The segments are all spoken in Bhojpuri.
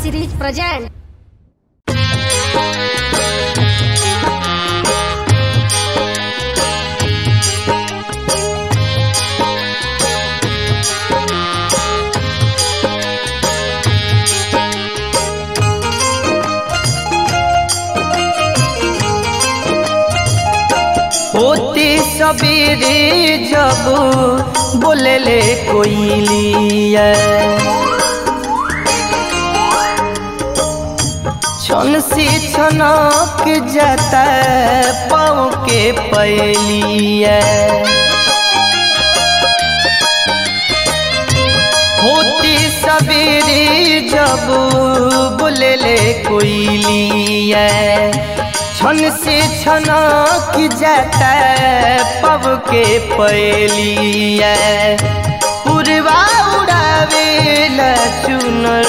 series present. होती सबेरे जब बोलेले कोइलिया छन से छनक जाता पाँव के पैलिया होती सबेरे जब बोलेले कोइलिया छन से छना की जाता पब के पैलिया पुरवा उड़ावे चुनर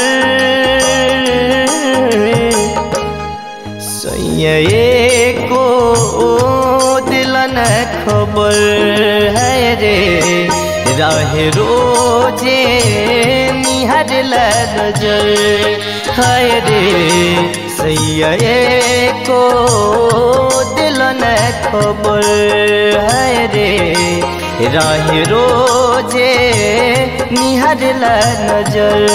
सैये को दिलन खबर है रे रहे रोजे निहर नजर है रे सैये को दिलन खबर है रे रहे रोजे निहर नजर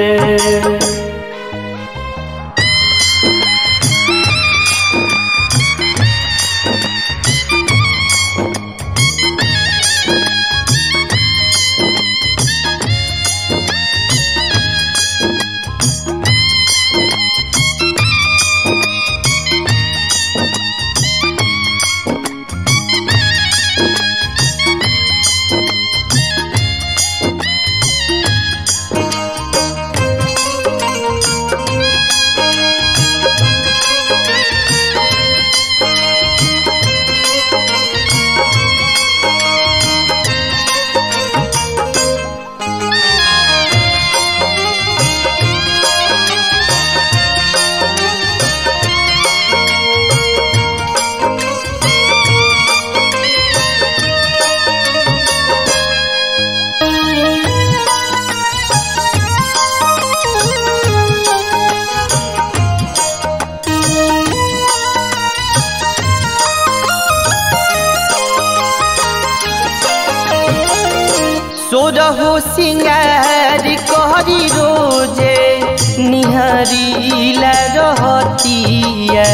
सोरहो सिंगार कहरी रोजे निहरीला रहतिया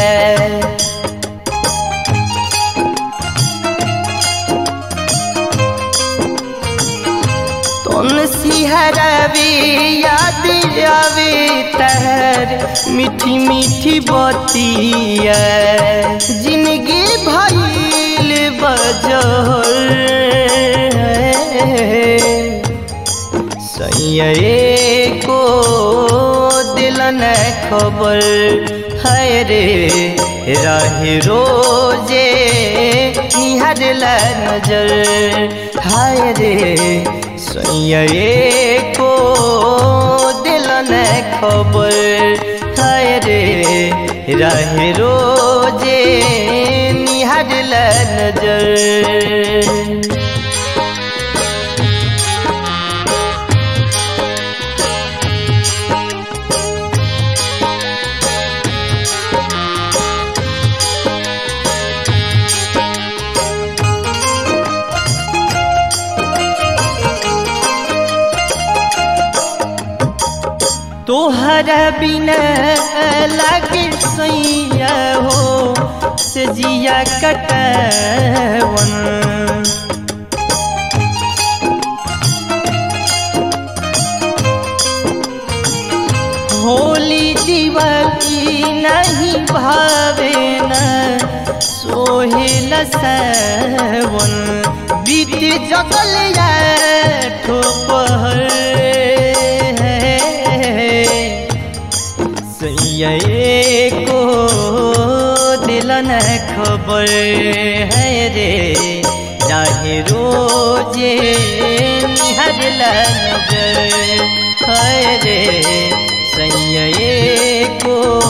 तुम सिहरावे याद आवे तहर मीठी मीठी बतिया जिंदगी भइल बजर सैये को दिलन खबर है रे रहे रोजे निहर नजर हाय रे सैये को दिलन खबर है रे रहे रोजे निहर नजर तोहरा बिना लागे सैया हो से जिया कटवन होली दिवाली नहीं भावे न सोहेल सवन बीत जगल या ठोपहर सैये को दिलन खबर है रे चाहे रोजे निहर नजर है रे सैये को